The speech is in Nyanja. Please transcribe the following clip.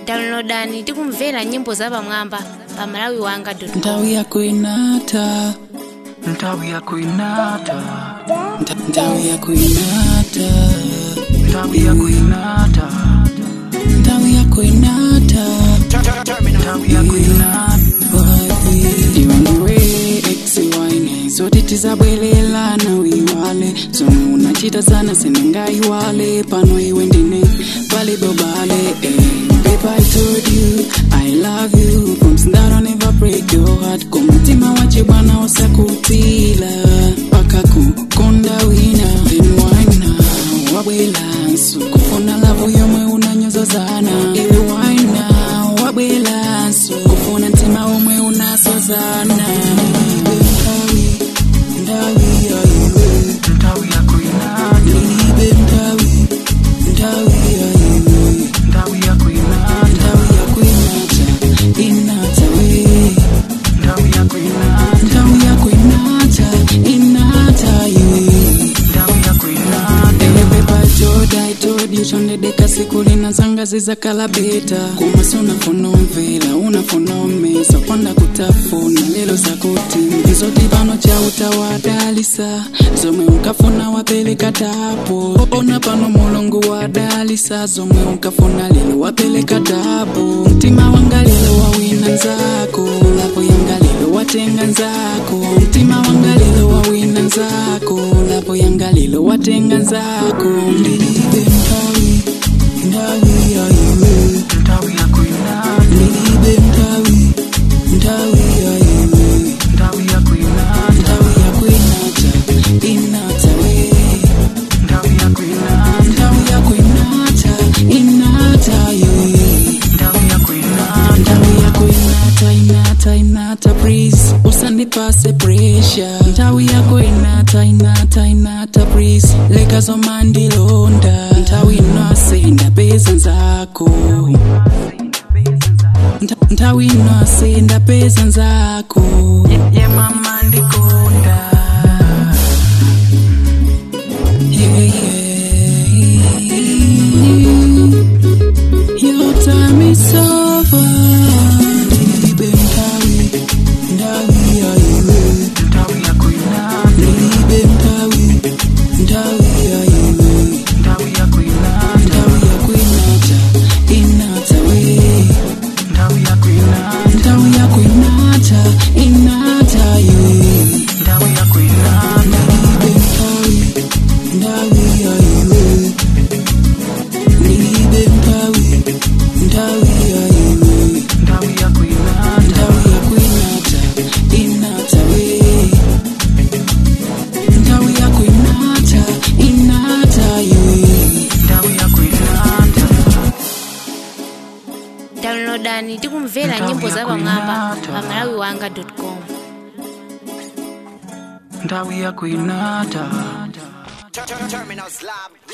downloadani tikumvera nyimbo zapamwamba pa malawi wanga nthawi yako inata nthawi yako inata Nta- nthawi yako inata nthawi yako inata nthawi yako inata nthawi yako inata iwandiwe exiwine zoti tizabwelelana wiwale zomwe unachita sana siningaiwale pano iwe ndine palibobale eh. Babe, I told you I love you Promise that I'll never break your heart kumutima wache bwana usakutila paka kukonda wina then wina wabwelanso kufuna lavu yomwe unanyozozana iwe wina wabwelanso kufuna mtima omwe unasozana ndawi ndawi yaiwe nthawi yako inata libe ndawi ndawi yaiwe nthawi yako inata ndawi yako inata inata we nthawi yako inata ndawi yako inata inata iwe nthawi yako inata Ewepepa joda itodi chondedeka siku linazanga zizakala beta kumasi unafuna umvela unafuna umesa kwanda kutafuna lelo zakuti izoti pano cha utawadalisa zomwe ukafuna wapeleka tapo ona pano mulungu wadalisa zomwe ukafuna lelo wapeleka tapo mtima wanga lelo wawina nzako lapo yanga lelo watenga nzako mtima wanga lelo wawina nzako lapo yanga lelo watenga nzako ndilibe ndawi ndawi yaiwe nthawi yako inata ndilibe ndawi ndawi yaiwe nthawi yako inata ndawi yako inata inata we nthawi yako inata ndawi yako inata inata iwe nthawi yako inata ndawi yako inata inata inata please usandipase pressure ndawi yako inata inata inata please lekazomandilonda nthawi inose ndapeza nzako Nta- nthawi inose ndapeza nzako ye mama ndikonda Yeah, yeah. Your time is over. Ndilibe ndawi, ndawi yaiwe. nthawi yako inata Ndilibe ndawi, ndawi yaiwe. nthawi yako inata Ndawi yako inata, inata we. nthawi yako inata Ndawi yako inata, inata iwe. nthawi yako inata Ndilibe ndawi, ndawi yaiwe. Ndilibe ndawi, ndawi yaiwe. nthawi yako inata ndawi yako inata inata we ndawi yako inata inata iwe nthawi yako inata downloadani tikumvera nyimbo zapamwamba pa malawi wanga com nthawi yako inata Terminal Slam.